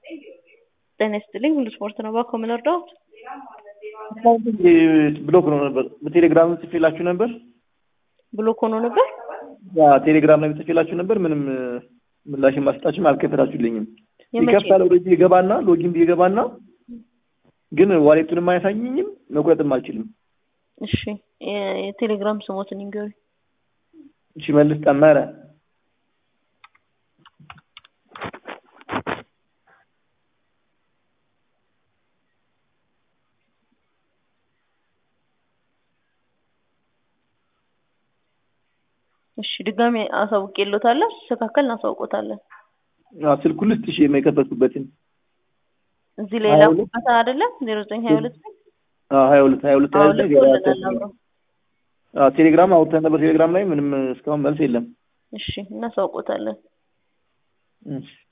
ጤና ይስጥልኝ ሁሉ ስፖርት ነው። እባክዎ ምን እርዳዎት? ብሎክ ሆኖ ነበር። በቴሌግራም ጽፌላችሁ ነበር። ብሎክ ሆኖ ነበር። ያ ቴሌግራም ላይ ጽፌላችሁ ነበር። ምንም ምላሽ ማስጣችም አልከፈታችሁልኝም። የመቼ ይከፍታል ወደ ይገባና ሎጊን ይገባና ግን ዋሌቱንም አያሳየኝም መቁረጥም አልችልም። እሺ የ- የቴሌግራም ስሞትን ይንገሩኝ። ሽመልስ ጠመረ እሺ ድጋሜ አሳውቄልዎታለሁ። ሲስተካከል እናሳውቆታለን። አዎ፣ ስልኩን ልስጥ እሺ የማይከፈቱበትን እዚህ ላይ ሀያ ሁለት ላኩበት አይደለም ዜሮ ዘጠኝ ሀያ ሁለት ሀያ ሁለት ሀያ ሁለት ሀያ አዎ ሁለት ልኮልናል አብረው። ቴሌግራም አውጥተን ነበር። ቴሌግራም ላይ ምንም እስካሁን መልስ የለም። እሺ እናሳውቆታለን። እሺ